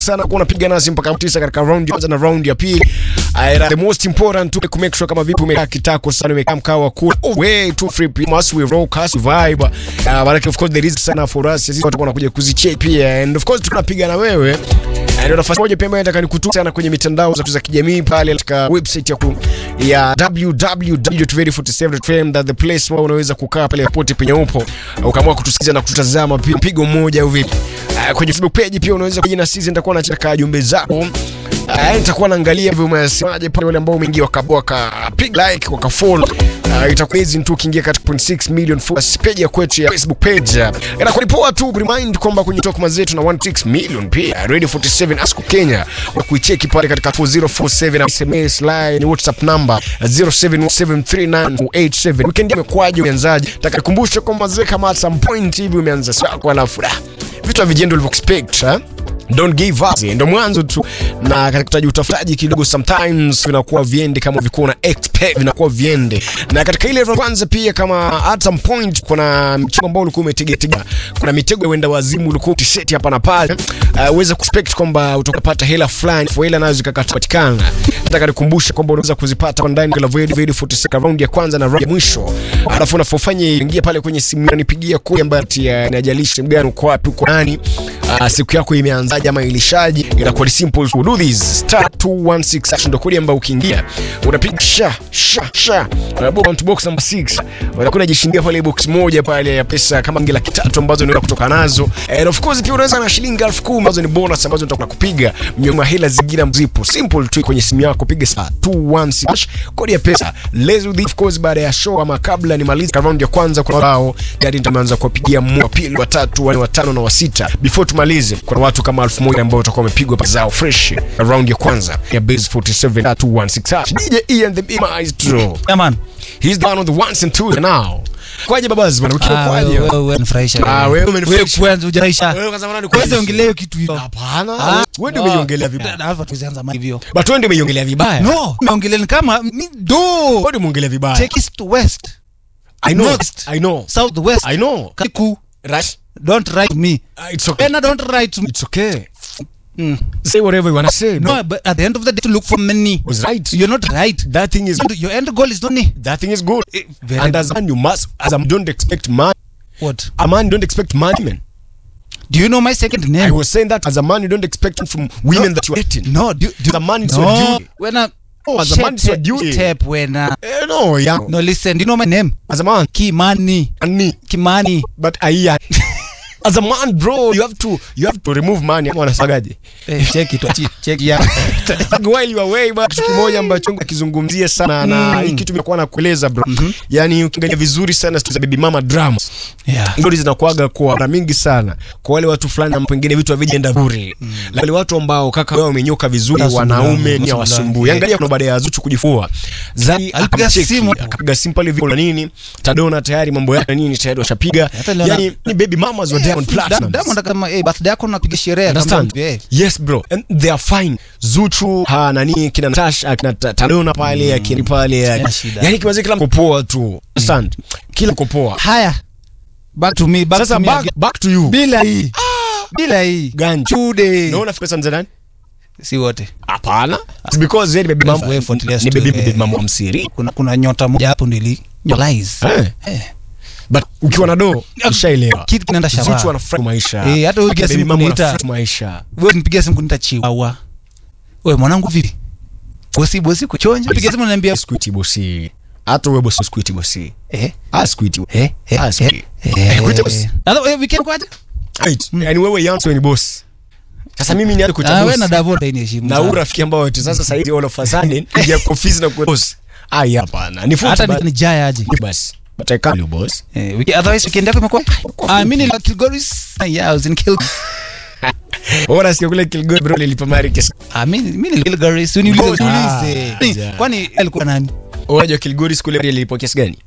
sana kuwa unapiga nasi mpaka tisa katika round ya kwanza na round ya pili. Uh, the most important to make sure kama vipi umekaa kitako sana umekaa mkao wa kula oh, way too free must we roll cast vibe. Uh, but of course there is sana for us sisi watu tunakuja kuzicheck pia and of course tunapiga na wewe ndio nafasi moja pia ambayo nataka nikutoa sana kwenye mitandao zetu za kijamii pale katika website ya ku, ya www.very47.fm that the place where unaweza kukaa pale popote penye upo ukaamua kutusikiza na kututazama pia mpigo mmoja au vipi. Uh, kwenye Facebook page pia unaweza kujina sisi, nitakuwa nataka jumbe zako uh, nitakuwa naangalia hivyo umesemaje pale, wale ambao umeingia wakaboa wakapiga like wakafollow Uh, itakuwa hizi tu ukiingia katika 0.6 million followers page ya kwetu ya Facebook page. Uh, Ina kulipoa tu remind kwamba kwenye talk mazetu na 16 million pia Radio 47 Asko Kenya na kuicheki pale katika 4047 SMS line WhatsApp number 07739487. Weekend imekwaje umeanzaje? Nataka nikukumbushe kwamba zile kama at some point hivi umeanza sako alafu da. Vitu havijendo ulivyo expect, eh? Don't give up. Ndo mwanzo tu, na katika utaji utafutaji kidogo, sometimes vinakuwa viende kama vikuwa na expect vinakuwa viende, na katika ile round kwanza pia, kama at some point kuna mchezo ambao ulikuwa umetegetega, kuna mitego ya wenda wazimu ulikuwa utiseti hapa na pale, uh, uweze kuspect kwamba utapata hela fulani, for hela nazo zikakapatikana. Nataka nikukumbushe kwamba unaweza kuzipata kwa ndani ya Void Void 46 round ya kwanza na round ya mwisho, alafu unafofanya ingia pale kwenye simu, nipigia kodi ambayo inajalisha simu gani, uko wapi, uko nani, uh, siku yako imeanzaje ama ilishaji, inakuwa ni simple to do this star 216 action, ndo kodi ambayo ukiingia unapiga sha sha sha, unaboa to box number 6 unakuwa unajishindia pale box moja pale ya pesa kama ngila kitatu ambazo unaweza kutoka nazo, and of course pia unaweza na shilingi 10,000 ambazo ni bonus ambazo unataka kupiga miongoni mwa hela zingine mzipo simple tu kwenye simu yako, piga star 216 kodi ya pesa let's do this of course. Baada ya show ama kabla nimalize round ya kwanza, kuna wao tayari nitaanza kuwapigia mmoja, pili, watatu, wanne, watano na wasita. Before tumalize, kuna watu kama 1000 ambao watakuwa wamepigwa pesa zao fresh round ya kwanza ya base 47 216 DJ Ian the Big Maestro. Yeah, man. He's the one of the ones and twos now. Kwaje babazi bwana, ukiwa Ah, kwaje? wewe- wewe unanifurahisha. Ah, wewe umenifurahisha. Wewe kwanza hujarahisha. Wewe kwanza unaona ni Kwanza kweli. ongelea hiyo kitu hiyo. Hapana. Ah, Wewe ndio no. umeiongelea vibaya. Na hapa tuzianza ma- hivyo. But wewe ndio umeiongelea vibaya. No, naongelea ni kama mi do. Wewe ndio umeongelea vibaya. Take east to west. I know. North. I know. South to west. I know. Kiku. Right? Don't write me. Uh, It's okay. Ena don't write to me. It's okay. Mm. Say whatever you wanna say. No, but at the end of the day to look for money. was right. You're not right. That thing is Your end goal is money. that thing is good. very and as a man, you must as a man, don't expect man. What? A man don't expect money, man. Do you know my second I name? was saying that as a man, you don't expect from women that you're dating. No, do, do As a man, it's your no. duty. When I Oh, as a man, it's your duty. Step when I, Eh, no, yeah. no listen. Do you know my name? As a man, Kimani. and me, Kimani. but I yeah. As a man, bro, you have to you have to remove money. Ama wanasagaje? Eh, check it. Check, check ya. While you are away, but kitu kimoja ambacho akizungumzia sana na Mm. hii kitu nimekuwa nakueleza bro. Yani ukiangalia vizuri sana stories za baby mama drama. Yeah. Stories zinakuaga kwa mara mingi sana kwa wale watu fulani ambao pengine vitu havijaenda bure. Mm. Wale watu ambao kaka wao wamenyoka vizuri Wasumbua, wanaume ni wasumbua. wasumbui. Yeah. Angalia kuna baada ya Zuchu kujifua. Zari Alipiga akamcheki, simu. akapiga simu pale vile nini? Tadona tayari mambo yake nini tayari washapiga. Hata leo Yani ni baby mamas wa Diamond Platinum. Diamond kama eh birthday yako napiga sherehe Understand? kama eh. Yes bro. And they are fine. Zuchu ha nani kina Natasha kina Ta- Tadona pale akini pale. Sina shida. Yani kimazi kila mkopoa tu. Understand? Kila mkopoa. Haya. Back to me, back Sasa to me. back, again. back to you. Bila hii. Bila hii. Ganja. Chude. Naona fikra sana nani? Si wote. Hapana. It's because yeye ni baby mama. Wewe fuatilia Ni baby story, baby eh. mama wa msiri. Kuna kuna nyota moja hapo nili realize. Eh. Eh. But ukiwa na do ushaelewa. Kitu kinaenda Zuchu shaba. anafurahi maisha. Eh, hata ukipiga Baby simu mama kuniita. anafurahi maisha. Wewe nipigia simu kuniita chiwawa. Wewe mwanangu vipi? Bosi bosi kuchonja. Piga simu niambia Squiti bosi. Hata wewe bosi squiti bosi. eh Ah squiti. eh eh. Ah eh, squiti. eh. Eh, kuita bosi. Hata wewe weekend kwaje? Right. Yaani wewe Yanso ni boss. Sasa mimi ni hadi kuita Ah, wewe boss. na Davon ndio heshimu. na huu rafiki ambao eti sasa sasa hivi all of a sudden ya ofisi na kwa boss. Ah, hapana. Ni hata futa ni jaya aje. basi. But I can't do boss. Eh, wiki otherwise weekend yako imekuwa? Ah, mimi ni Kilgoris. Yeah, I was in Kilgoris. Bora sikia kule Kilgore bro nilipa mari kesi. Ah, mimi mimi ni Kilgoris. Uniulize Ah, uniulize. ja. Kwani alikuwa nani? Unajua Kilgore kule nilipo kiasi gani?